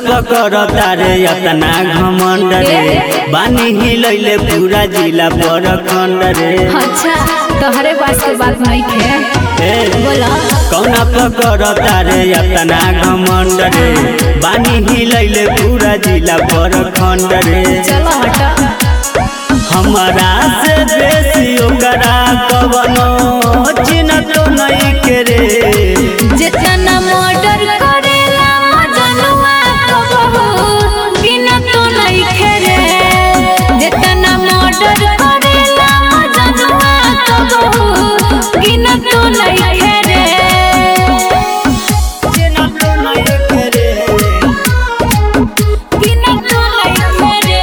पकड़ तारे अतना घमंड रे बानी हिलैले पूरा जिला पर खंड रे अच्छा तोहरे पास के बात नहीं है ए, बोला कौना पकड़ तारे अतना घमंड रे बानी हिलैले पूरा जिला पर खंड रे चलो हटा हमारा से बेसी ओकरा कवनो चिन्ह तो नहीं के रे जितना मर्डर करेला मजनुआ तो बहुत बिना तो नहीं खेरे जितना मर्डर करेला मजनुआ तो बहुत बिना तो नहीं खेरे चिन्ह तो नहीं के रे बिना तो नहीं खेरे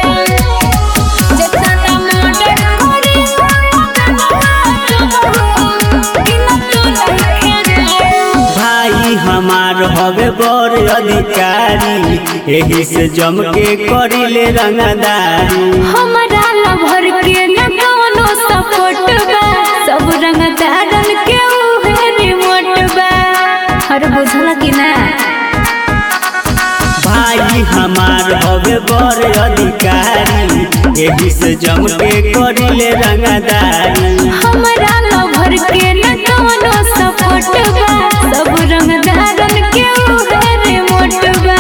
जितना मर्डर करेला मजनुआ तो बहुत बिना तो नहीं खेरे भाई हमार हवे बड़ अधिकारी एही से जम के करिले रंगदारी हमारा लभर के न कौनो सपोर्ट बा सब रंग दारन के उहे रिमोट बा हर बुझला कि ना भाई हमार हवे बड़ अधिकारी एही से जम के करिले रंगदारी हमारा लभर के न कौनो सपोर्ट बा सब रंग दारन के उहे रिमोट बा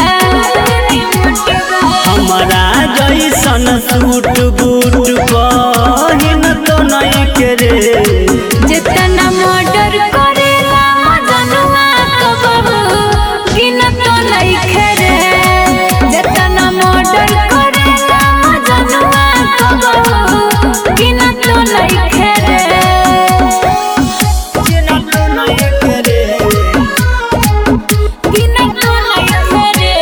हमारा जैसन सूट बूट पहिन तो नहीं के रे जितना मर्डर करेला मजनुआ तो बहुत गिनत तो नहीं खेरे जितना मर्डर करेला मजनुआ तो बहुत गिनत तो नहीं खेरे चिन्ह तो नहीं के रे गिनत तो नहीं खेरे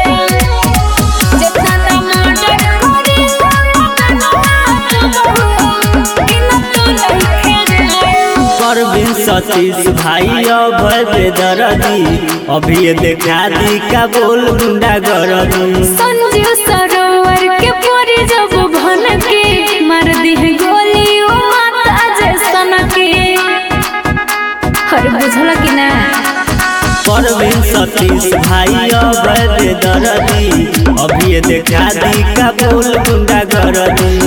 जितना मर्डर करेला मजनुआ तो बहुत गिनत तो नहीं खेरे परवीन सतीश भाई अभय बेदरदी अभी ये देखा दी का बोल गुंडा गरदी संजीव सरोवर के पोरी जब भन के मार दी है गोली ओ माता जैसन के हर बुझला कि ना परवीन सतीश भाई अभय बेदरदी अभी ये देखा दी का बोल गुंडा गरदी